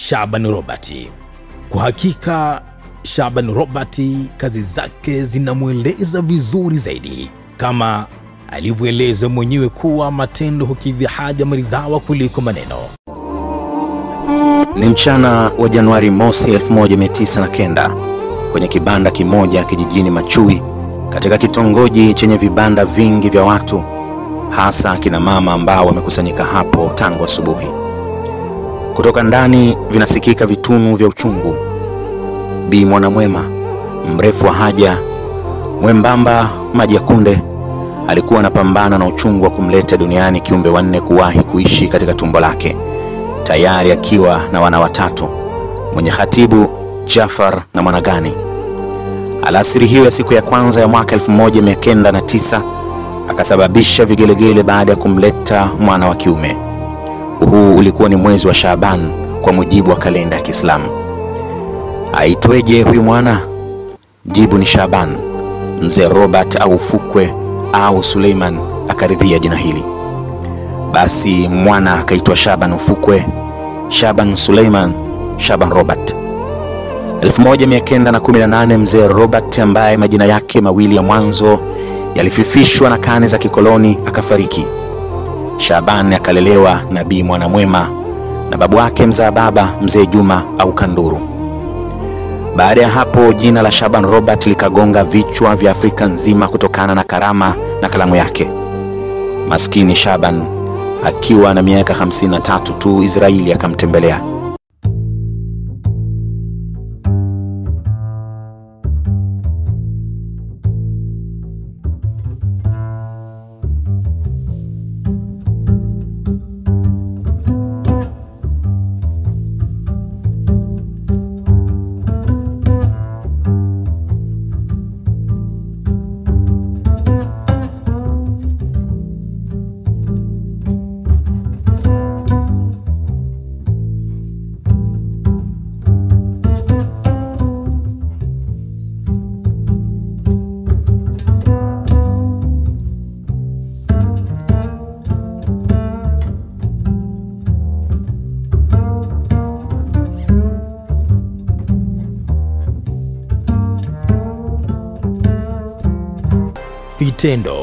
Shaban Robert. Kwa hakika Shaban Robert kazi zake zinamweleza vizuri zaidi, kama alivyoeleza mwenyewe kuwa matendo hukidhi haja maridhawa kuliko maneno. Ni mchana wa Januari mosi 1909 kwenye kibanda kimoja kijijini Machui katika kitongoji chenye vibanda vingi vya watu, hasa akina mama ambao wamekusanyika hapo tangu asubuhi. Kutoka ndani vinasikika vitunu vya uchungu. Bi Mwanamwema, mrefu wa haja, mwembamba, maji ya kunde, alikuwa anapambana na uchungu wa kumleta duniani kiumbe wanne kuwahi kuishi katika tumbo lake, tayari akiwa na wana watatu, mwenye khatibu Jafar na Mwanagani. Alasiri hiyo ya siku ya kwanza ya mwaka 1909 akasababisha vigelegele baada ya kumleta mwana wa kiume. Huu ulikuwa ni mwezi wa Shaaban kwa mujibu wa kalenda ya Kiislamu. Aitweje huyu mwana? Jibu ni Shaaban. Mzee Robert au Fukwe au Suleiman akaridhia jina hili. Basi mwana akaitwa Shaban Ufukwe, Shaban Suleiman, Shaban Robert. 1918 mzee Robert ambaye majina yake mawili ya mwanzo yalififishwa na kane za kikoloni akafariki. Shaban akalelewa na Bi Mwanamwema na babu wake mzaa baba mzee Juma au Kanduru. Baada ya hapo jina la Shaban Robert likagonga vichwa vya Afrika nzima kutokana na karama na kalamu yake. Maskini Shaban akiwa na miaka 53 tu, Israeli akamtembelea. Vitendo